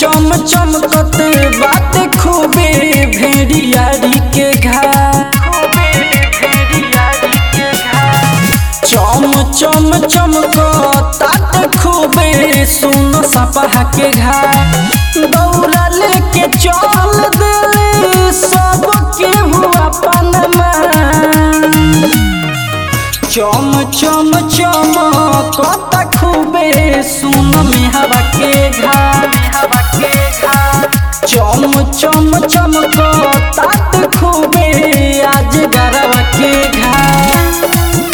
चम चमकत बात खूबे भेड़ियारी के घाट चम चम चमकत खूबे सुन सपहा के घाट दौड़ा लेके चल दिल सबके हुआ पनमा चम चम चम कत खूबे सुन में हवा के घाट चम चम चम कत खूबे आज गरवा के घाट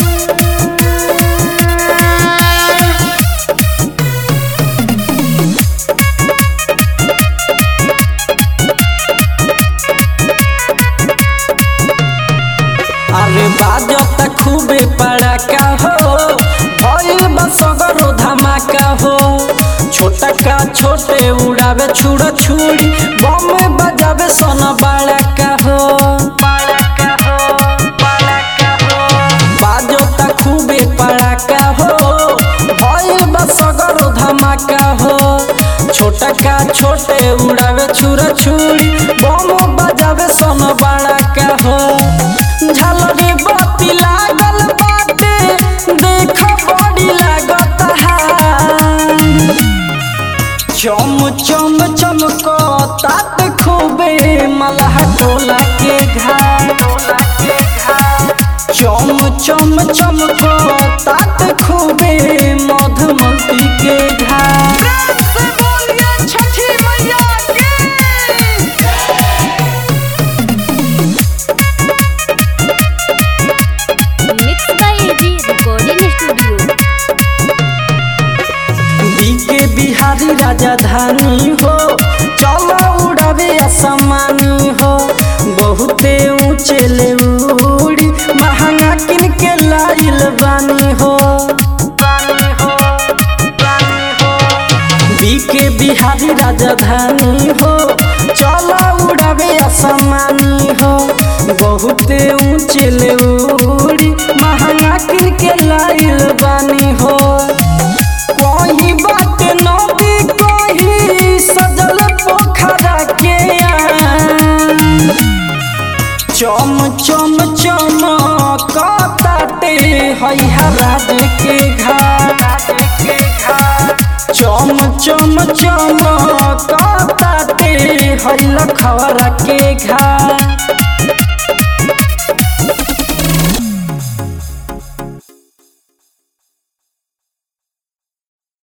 अरे बाजत खूबे पड़ाका हो भइल बा सगरो धमाका हो छोटा का छोटे उड़ावे छुड़ा छुड़ी बम बजावे सन बड़ाका हो बाजत खूबे पड़ाका हो भइल बा सगरो धमाका हो छोटा का छोटे उड़ावे छुरा छुरी बम बजावे सन बड़ाका हो झलरी बत्ती लागल बाटे देख बड़ी लागत हार चम चम चमकतात खूबे मलह टोला के घाट चम चम चमकतात खूबे मधुमती के घाट mix by AG recording studio के बिहारी राजधानी हो चलो उड़ावे असमानी हो बहुते ऊंचे ले उड़ी महंगा किन के लाइल बानी हो के बिहारी राजधानी हो चलो उड़ावे असमानी हो बहुते ऊंचे ले उड़ी महंगा किन के लाइल बानी हो कोई बात नदी कोई सजल पोखरा के आन। चम चम चम कताते हैया राज के घाट चम चम चम कताते है लखवरा के घाट